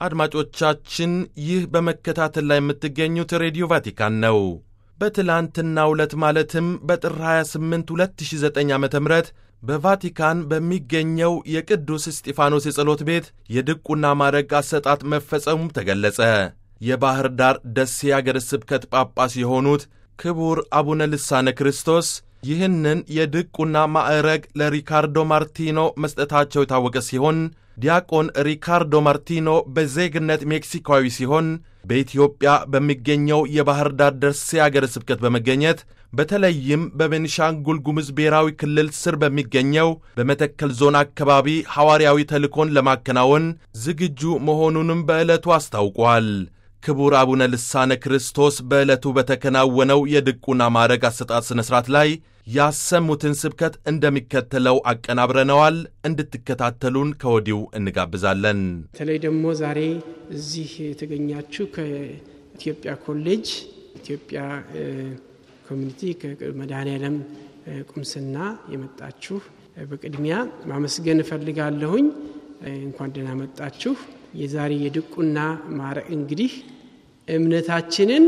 አድማጮቻችን ይህ በመከታተል ላይ የምትገኙት ሬዲዮ ቫቲካን ነው። በትላንትናው ዕለት ማለትም በጥር 28 2009 ዓ ም በቫቲካን በሚገኘው የቅዱስ እስጢፋኖስ የጸሎት ቤት የድቁና ማዕረግ አሰጣጥ መፈጸሙም ተገለጸ። የባሕር ዳር ደሴ አገረ ስብከት ጳጳስ የሆኑት ክቡር አቡነ ልሳነ ክርስቶስ ይህንን የድቁና ማዕረግ ለሪካርዶ ማርቲኖ መስጠታቸው የታወቀ ሲሆን ዲያቆን ሪካርዶ ማርቲኖ በዜግነት ሜክሲካዊ ሲሆን በኢትዮጵያ በሚገኘው የባሕር ዳር ደሴ አገረ ስብከት በመገኘት በተለይም በቤኒሻንጉል ጉሙዝ ብሔራዊ ክልል ስር በሚገኘው በመተከል ዞን አካባቢ ሐዋርያዊ ተልእኮን ለማከናወን ዝግጁ መሆኑንም በዕለቱ አስታውቋል። ክቡር አቡነ ልሳነ ክርስቶስ በዕለቱ በተከናወነው የድቁና ማዕረግ አሰጣጥ ሥነ ሥርዓት ላይ ያሰሙትን ስብከት እንደሚከተለው አቀናብረነዋል። እንድትከታተሉን ከወዲሁ እንጋብዛለን። በተለይ ደግሞ ዛሬ እዚህ የተገኛችሁ ከኢትዮጵያ ኮሌጅ ኢትዮጵያ ኮሚኒቲ ከመድኃኔዓለም ቁምስና የመጣችሁ በቅድሚያ ማመስገን እፈልጋለሁኝ። እንኳን ደህና መጣችሁ። የዛሬ የድቁና ማዕረግ እንግዲህ እምነታችንን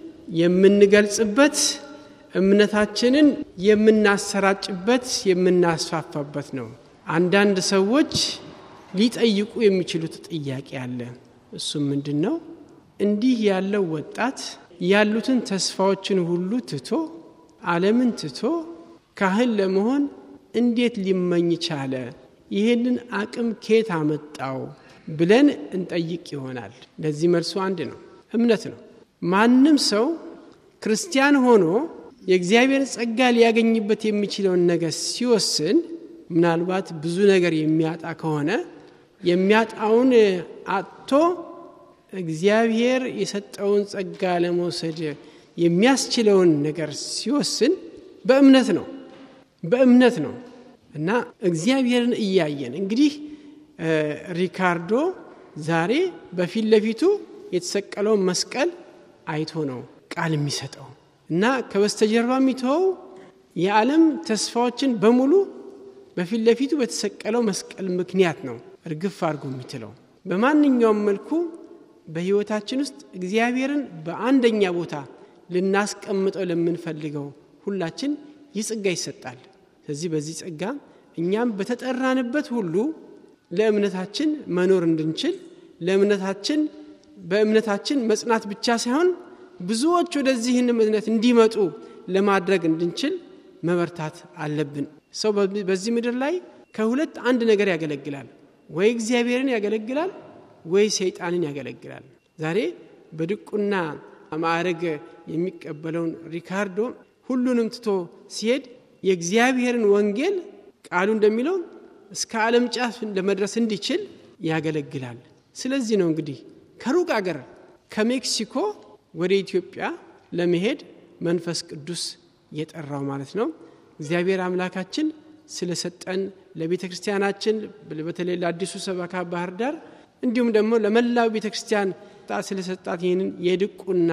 የምንገልጽበት እምነታችንን የምናሰራጭበት የምናስፋፋበት ነው። አንዳንድ ሰዎች ሊጠይቁ የሚችሉት ጥያቄ አለ። እሱም ምንድን ነው? እንዲህ ያለው ወጣት ያሉትን ተስፋዎችን ሁሉ ትቶ ዓለምን ትቶ ካህን ለመሆን እንዴት ሊመኝ ቻለ? ይህንን አቅም ኬት አመጣው ብለን እንጠይቅ ይሆናል። ለዚህ መልሱ አንድ ነው፣ እምነት ነው። ማንም ሰው ክርስቲያን ሆኖ የእግዚአብሔር ጸጋ ሊያገኝበት የሚችለውን ነገር ሲወስን ምናልባት ብዙ ነገር የሚያጣ ከሆነ የሚያጣውን አጥቶ እግዚአብሔር የሰጠውን ጸጋ ለመውሰድ የሚያስችለውን ነገር ሲወስን በእምነት ነው በእምነት ነው እና እግዚአብሔርን እያየን እንግዲህ ሪካርዶ ዛሬ በፊት ለፊቱ የተሰቀለውን መስቀል አይቶ ነው ቃል የሚሰጠው እና ከበስተጀርባ የሚተወው የዓለም ተስፋዎችን በሙሉ በፊት ለፊቱ በተሰቀለው መስቀል ምክንያት ነው እርግፍ አድርጎ የሚትለው። በማንኛውም መልኩ በሕይወታችን ውስጥ እግዚአብሔርን በአንደኛ ቦታ ልናስቀምጠው ለምንፈልገው ሁላችን ይህ ጸጋ ይሰጣል። ስለዚህ በዚህ ጸጋ እኛም በተጠራንበት ሁሉ ለእምነታችን መኖር እንድንችል ለእምነታችን በእምነታችን መጽናት ብቻ ሳይሆን ብዙዎች ወደዚህን እምነት እንዲመጡ ለማድረግ እንድንችል መበርታት አለብን። ሰው በዚህ ምድር ላይ ከሁለት አንድ ነገር ያገለግላል። ወይ እግዚአብሔርን ያገለግላል፣ ወይ ሰይጣንን ያገለግላል። ዛሬ በድቁና ማዕረግ የሚቀበለውን ሪካርዶ ሁሉንም ትቶ ሲሄድ የእግዚአብሔርን ወንጌል ቃሉ እንደሚለው እስከ ዓለም ጫፍ ለመድረስ እንዲችል ያገለግላል። ስለዚህ ነው እንግዲህ ከሩቅ አገር ከሜክሲኮ ወደ ኢትዮጵያ ለመሄድ መንፈስ ቅዱስ የጠራው ማለት ነው። እግዚአብሔር አምላካችን ስለሰጠን ለቤተ ክርስቲያናችን በተለይ ለአዲሱ ሰበካ ባህር ዳር እንዲሁም ደግሞ ለመላው ቤተ ክርስቲያን ስለሰጣት ይህንን የድቁና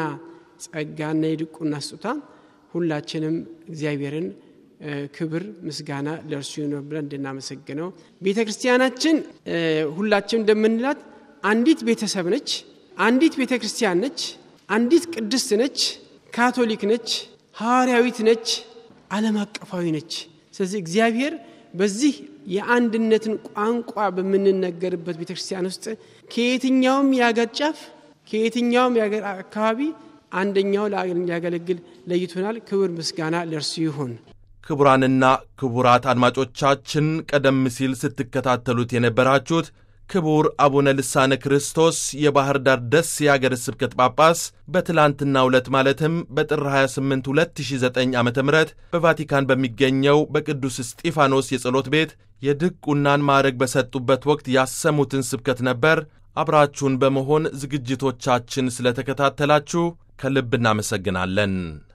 ጸጋና የድቁና ስጦታ ሁላችንም እግዚአብሔርን ክብር ምስጋና ለእርሱ ነው ብለን እንድናመሰግነው ቤተ ክርስቲያናችን ሁላችን እንደምንላት አንዲት ቤተሰብ ነች፣ አንዲት ቤተ ክርስቲያን ነች፣ አንዲት ቅድስት ነች፣ ካቶሊክ ነች፣ ሐዋርያዊት ነች፣ ዓለም አቀፋዊ ነች። ስለዚህ እግዚአብሔር በዚህ የአንድነትን ቋንቋ በምንነገርበት ቤተ ክርስቲያን ውስጥ ከየትኛውም የአገር ጫፍ ከየትኛውም የአገር አካባቢ አንደኛው ሊያገለግል ለይቶናል። ክብር ምስጋና ለእርሱ ይሁን። ክቡራንና ክቡራት አድማጮቻችን ቀደም ሲል ስትከታተሉት የነበራችሁት ክቡር አቡነ ልሳነ ክርስቶስ የባሕር ዳር ደሴ የአገረ ስብከት ጳጳስ በትላንትናው ዕለት ማለትም በጥር 28 2009 ዓ ም በቫቲካን በሚገኘው በቅዱስ እስጢፋኖስ የጸሎት ቤት የድቁናን ማዕረግ በሰጡበት ወቅት ያሰሙትን ስብከት ነበር። አብራችሁን በመሆን ዝግጅቶቻችን ስለተከታተላችሁ ከልብ እናመሰግናለን።